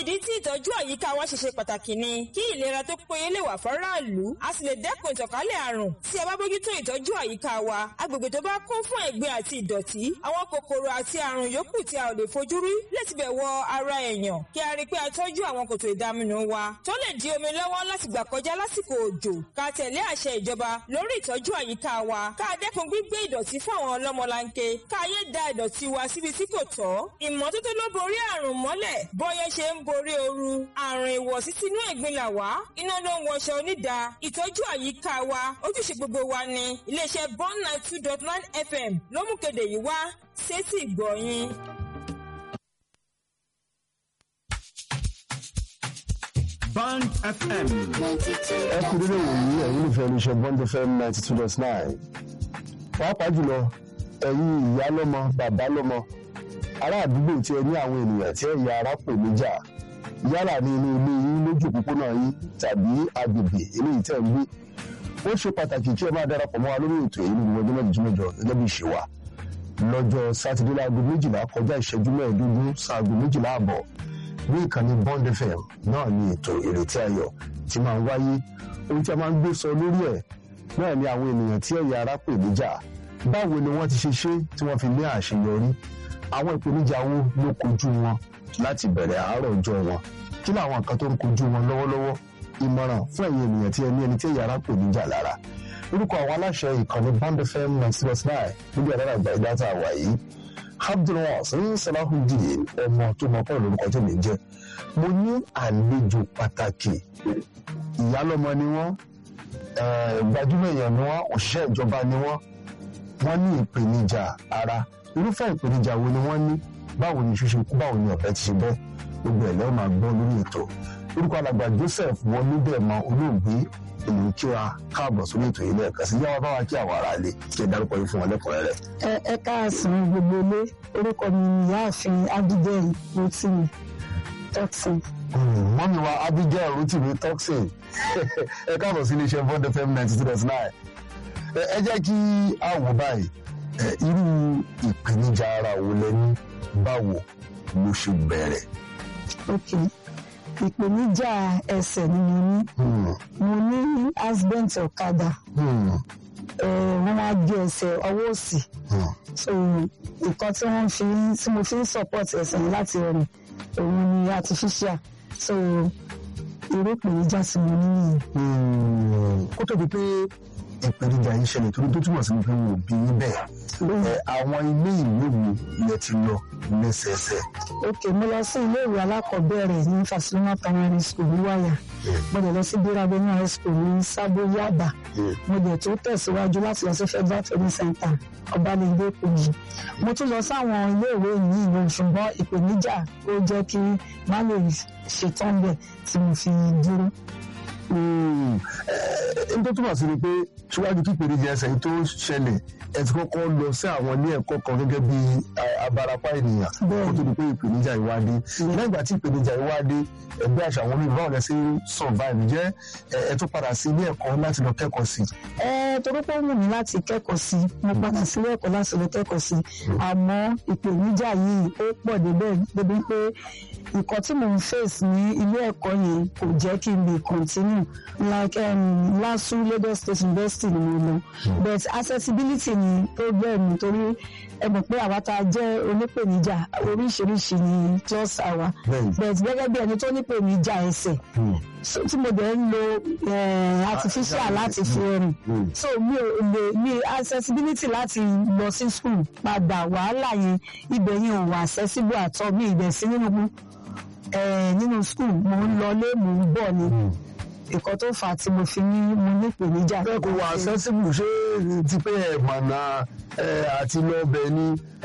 ìdí tí ìtọ́jú àyíká wa ṣe ṣe pàtàkì ni kí ìlera tó péye lè wà fọ́ráàlú a sì lè dẹ́kun ìtànkálẹ̀ àrùn tí a bá bójútó ìtọ́jú àyíká wa agbègbè tó bá kún fún ẹ̀gbin àti ìdọ̀tí àwọn kòkòrò àti àrùn yòókù tí a ò lè fojú rí lè tibẹ̀ wọ ara èèyàn kí a rí i pé a tọ́jú àwọn kòtò ìdaminù wa tó lè di omi lọ́wọ́ láti gbà kọjá lásìkò òjò ká tẹ̀lé àṣẹ ìjọba lórí ìtọ́jú àyíká wa ká dẹ́kun gbígbé ìdọ̀tí fún àwọn ọlọ́mọlanke ká yé da ìdọ̀tí wa síbi tí kò tọ́ ìmọ́tótó ló borí àrùn mọ́lẹ̀ bọ́yẹ́ ṣe ń borí ooru àrùn ìwọ̀sí sínú ẹ̀gbin là wá iná ló ń wọṣọ onídàá ìtọ́jú àyíká wa ojúṣe gbogbo wa ni iléeṣẹ́ bond nine two dot nine fm ló mú kéde yìí wá sétí ìgbọ̀nyìn. Band FM. ẹ kú dédé wòyí ẹ̀yin olùfẹ́ olùṣẹ́ bond fm ninety two dot nine pàápàá jùlọ ẹ̀yin ìyá lọ́mọ bàbá lọ́mọ ará àdúgbò tí ẹ ní àwọn ènìyàn tí ẹ̀yà ara pè níjà yálà ní inú ilé yín lójú òpópónà yín tàbí agbègbè eléyìí tẹ̀ ń gbé ó ṣe pàtàkì kí ẹ máa darapọ̀ mọ́ wa lórí ètò èyí ní gbogbo ọjọ́ mẹ́jọ mẹ́jọ gẹ́gẹ́ bí ìṣe wa lọ́jọ́ sátidé láago méjìlá kọjá ìṣẹ́jú mẹ́ẹ̀ẹ́dógún sáago méjìlá àbọ̀ ní ìkànnì bond fm náà ni ètò ìrètí ayọ̀ tí máa ń wáyé ohun tí a máa ń gbé sọ lórí ẹ̀ náà ni àwọn ènìyàn tí ẹ̀yà ara pè níjà báwo ni wọ́n ti ṣe ṣe tí wọ́n fi ní àṣeyọrí àwọn ìpèníjà wo ló kojú wọn láti bẹ̀rẹ̀ àárọ̀ ọjọ́ wọn kí làwọn nǹkan tó ń kojú wọn lọ́wọ́lọ́wọ́ ìmọ̀ràn fún ẹ̀yin ènìyàn tí ẹ ní ẹni tí ẹ̀yà ara pè níjà lára orúkọ àwọn aláṣẹ ìkànnì bond fm ninety six nine níbi àdára àgbà ìdáta àwà yìí abdulwasan salahudeen ọmọ tó mọ pọ̀ lórúkọ tó lè jẹ́ mo ní àlejò pàtàkì ìyálọ́mọ ni wọ́n gbajúmọ̀ èèyàn ni wọ́n òṣìṣẹ́ ìjọba ni wọ́n wọ́n ní ìpèníjà ara irúfẹ́ ìpèníjà wo ni wọ́n ní báwo ni ṣíṣe kú báwo ni ọ̀bẹ ti ṣe bẹ́ gbogbo ẹ̀ lẹ́wọ̀n máa gbọ́ lórí ètò orúkọ alàgbà joseph wọlébẹ̀mọ olóògbé èyí kí wa káàbọ̀ sórí ètò yìí lẹ́ẹ̀kan sí yàrá báwa kí àwọn ará ilé kí ẹ dárúkọ yìí fún wọn lẹ́kùnrẹ́rẹ́. ẹ ẹ káàsán gbogbo ilé orúkọ mi ni ìyáàfin abigail rotimi toxin. mọ́mí wa abigail rotimi toxin ẹ káàbọ̀ sí iléeṣẹ́ bond fm ninety two dot nine ẹ jẹ́ kí a wò báyìí irú ìpèníjà ara wo lẹ ní báwo ló ṣe bẹ̀rẹ̀. ok ìpèníjà ẹsẹ̀ ni mo ní mo ní accident ọ̀kadà wọ́n wá gé ẹsẹ̀ ọwọ́ òsì so nǹkan tí wọ́n fi tí mo fi ń support ẹsẹ̀ yẹn láti rìn òun ni artificial so irú ìpèníjà tí mo ní nìyẹn. kó tó di pé ìpèníjà yìí ṣẹlẹ̀ torí tó túmọ̀ sí ni pé wọn ò bí yín bẹ́ẹ̀ àwọn ilé ìwé wo lẹ ti lọ lẹ́sẹẹsẹ. ok mo lọ sí ilé ìwé alákọ̀ọ́bẹ̀rẹ̀ ní Fasiluma primary school ní wáyà mo dẹ̀ lọ sí bírábẹ́nú high school ní sábó yaba mo dẹ̀ tó tẹ̀síwájú láti lọ sí federal training center ọbalẹ̀ndé kogi mo tún lọ sáwọn ilé ìwé yìí lọ ṣùgbọ́n ìpèníjà ó jẹ́ kí má lè ṣetán bẹ̀ tí mo fi dúró n tó túmọ̀ sí ni pé síwájú kí ìpèníjà ẹsẹ̀ yìí tó ṣẹlẹ̀ ẹ ti kọ́kọ́ lọ sí àwọn ilé ẹ̀kọ́ kan gẹ́gẹ́ bí abarapá ènìyàn kó tó di pé ìpèníjà yìí wá dé lẹ́yìn ìgbà tí ìpèníjà yìí wá dé ẹgbẹ́ àṣà àwọn olùbá ọ̀rẹ́ sí survive jẹ́ ẹ tún padà sí ilé ẹ̀kọ́ láti lọ kẹ́kọ̀ọ́ sí. ẹ torí pé ó wù mí láti kẹ́kọ̀ọ́ sí mo padà sí ilé ẹ̀kọ́ láti lọ kẹ́kọ̀ọ́ sí àmọ́ ìpèníjà yìí ó pọ̀ débẹ̀ débi pé nǹkan tí mò ń face ní ilé ẹ̀kọ́ yẹn kò jẹ́ kí n lè continue like um, LASU Lagos State University ni mo lọ but accessibility ni problem nítorí ẹ mọ̀ pé àwa tá a jẹ́ onípèníjà oríṣiríṣi ni just àwa but gẹ́gẹ́ bí ẹni tó nípèníjà ẹsẹ̀ tí mo dẹ̀ ń lo artificial láti fi rìn so mi ò lè mi accessibility láti lọ sí school padà wàhálà yẹn ibẹ̀ yẹn ò wà accessible àtọ́ mi ìbẹ̀ sí nínú nínú school mo ń lọlé mo ń bọ̀ ni nǹkan tó fà á tí mo fi ní mo ní ìpèníjà. bẹ́ẹ̀ kò wà accessible ṣé ti pé ẹ̀ mọ̀nà àti lọ́ọ̀bẹ ni